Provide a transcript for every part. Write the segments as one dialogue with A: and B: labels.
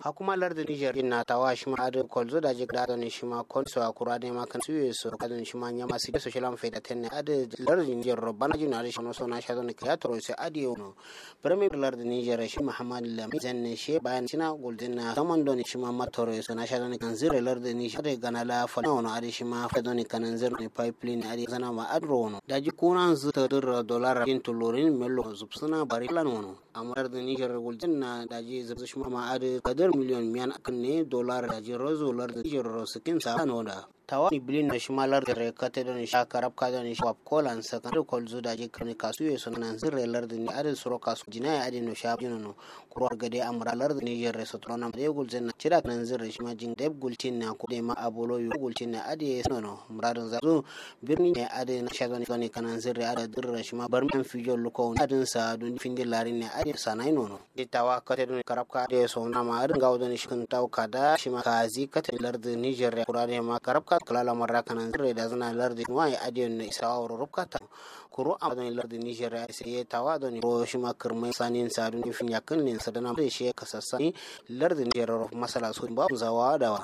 A: hakuma larda niger na tawa shima adu kolzo da jik da ne shima konso akura de makan suye so kadon shima nyama si so shilam fe da tenne adu larda niger robana jina adu shino so na shado ne kreator se adi ono premier larda niger shi muhammad lam zanne she bayan sina guldin na zaman don shima matoro so na shado ne kanzire larda niger ade ganala fa ono adu shima fa don kanan zir ne pipeline adi zana ma adro ono daji kunan zu ta dir dollar in tulurin mello zubsuna bari lan ono amar da niger guldin na daji zubsu shima ma adu kadar miliyon miyan akan ne dollar daji rozo lar da niger rosikin sa ano da tawa ni bilin na shimalar da rekata da nisha karab ka da nisha wap kolan sa kan kol zu da je kan kasu ye so nan zirre lar da ni adin suro kasu jina ya adin no sha jino no kuro gade amra lar da niger reso to na de gul zenna cira nan zirre shima jin deb gultin na ko de ma abolo yu gultin na adi no no muradin za zo birni ne adin sha da ni kan zirre ada dirra shima bar men fijo luko adin sa dun finde larin ne adin sa nai no no de tawa kate da karab ka de so na ma adin gawo da ni shin taw kada shima kazi kate lar da niger kurade ma karab ka kalala marra kanan zirre da zana lardi wa ya adiyon na isa wa rubka ta kuro a don lardi niger ya sai ya tawa don ro shi ma kirmai sanin sa don fin yakin ne sadana da shi ka sassani lardi niger masala su ba zawa dawa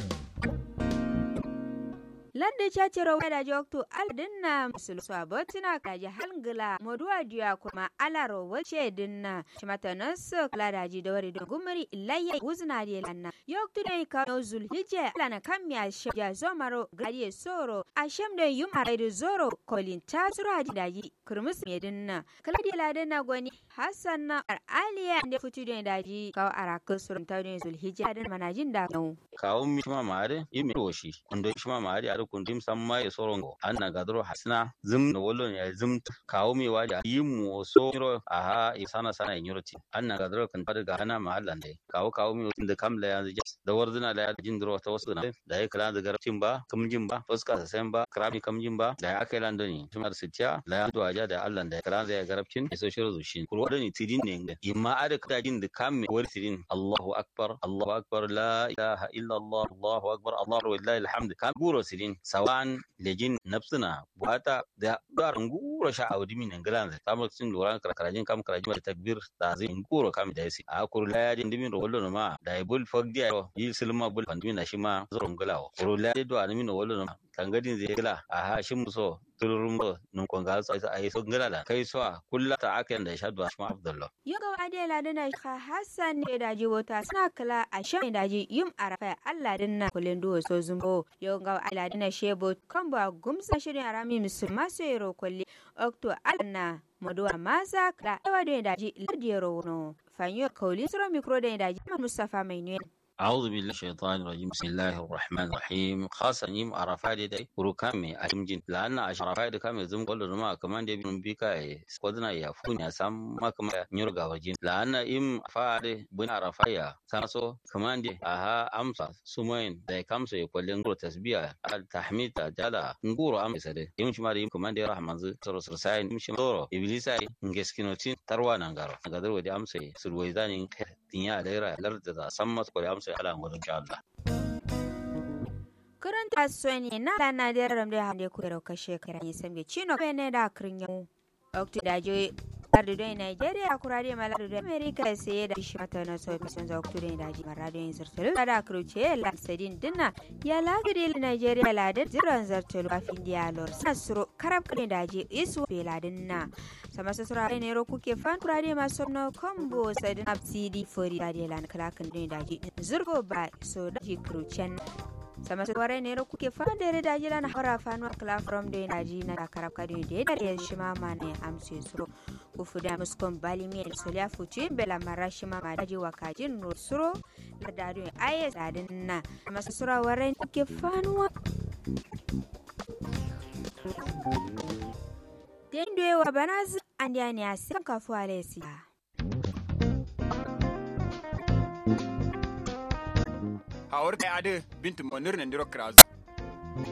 B: ladde cacero wada jokto aldinna musulso abotina kaji halgila moduwa diya kuma alaro wace dinna shimata nasu kala daji da wari don gumari ilayya wuzna di lanna yokto dai ka no zulhijja lana kamya shja zomaro gadiye soro ashem da yum araidu zoro kolin ta sura di daji kurmus me dinna kala di ladanna gwani hassan na aliya da futu da daji kawo arakin surun ta ne zulhijja da manajin da
C: kawo mi shima mare imi woshi ndo shima mare ar kundim samma e sorongo anna gadro hasna zum no wollo ya zum kawo mi waji yimu so ro aha e sana sana e nyuroti anna gadro kan fada ga hana mahallan dai kawo kawo mi da kam la yanzu da warzuna da jin dro ta wasu na da ya kala da garcin ba kamjin ba fuska sa sen ba krabi kamjin ba da ya kai lando ni shima sitiya la ya duwa ja da Allah da ya kala da ya garabcin e so shiru zushin kurwa da ni tidin ne imma ada kada jin da kam wal tidin Allahu akbar Allahu akbar la ilaha illa Allah Allahu akbar Allahu lillahi alhamd kam guro sidin sawan lejin nafsuna buata da garan guro sha awdi min ngala da tamar sin loran karajin kam karajin da takbir da zai guro kam da yasi a kur la ya din dimin rollo ma da bul fogdi ayo yi silma bul pandumi na shima zoro ngalawo kur la do animi no rollo ma tangadin zai gila a ha shin muso tururum do nun kon ga so ai so ngala da kai so kulla ta akan da shadwa shima abdullah
B: yoga adela dana ka hassan ne da wata suna kala a shan daji yum arafa Allah dinna kulen duwo so zumbo yoga adela dana shebo kan ba gumsa shirin arami musulma so yero kulli okto alna maduwa masa da ewa da daji ladiyaro no fanyo kauli sura mikro da daji mustafa mai ne
C: أعوذ بالله الشيطان الرجيم بسم الله الرحمن الرحيم خاصة نيم عرفات دي وركامي أجمجين لأن عرفات كامي زم قول ما كمان دي بن بيكا سقدنا يا فوني سام ما كمان نيرجع وجين لأن إم فاد بن عرفايا سانسو كمان دي أها أمسا سمين دي كامسو يقول نقول تسبيع التحميد جالا نقول أم سده يوم شما دي كمان دي رحمة سر سر ساين يوم شما دورو إبليساي نجسكينوتين تروانا نغارو نقدر ودي أمسي سلويداني tinya da yara larda da san masu kwari amsa ala gudun insha Allah.
B: Karanta soni na lana da yaram da hande ku da kashe kira ne sambe chino bene da kirin yau. Okti da je Lardu da Nigeria kurare ma lardu da America sai da shi mata na so kusan za oktu da daji marado yin zartulu da kruce la sadin dinna ya lagade Nigeria la da ziran zartulu afin dia lor sasro karab kare daji isu be la dinna sama sasura ne ro kuke fan kurare ma sonno combo sadin absidi fori da lan kalakan da daji zurgo ba so daji krucen sama su ware ne kuke fadare da jira na hora fanuwa kala from da daji na karab kadi da da ya shi ma ma ne amse suro kufu da muskon bali mi solia fuci bela marashi ma ma daji wakajin no suro da dadu aye sadin na sama su sura ware kuke fanuwa Dendo wa banaz andiani asikan kafu alesi.
D: hawar kai ade bintu monir ne ndiro kras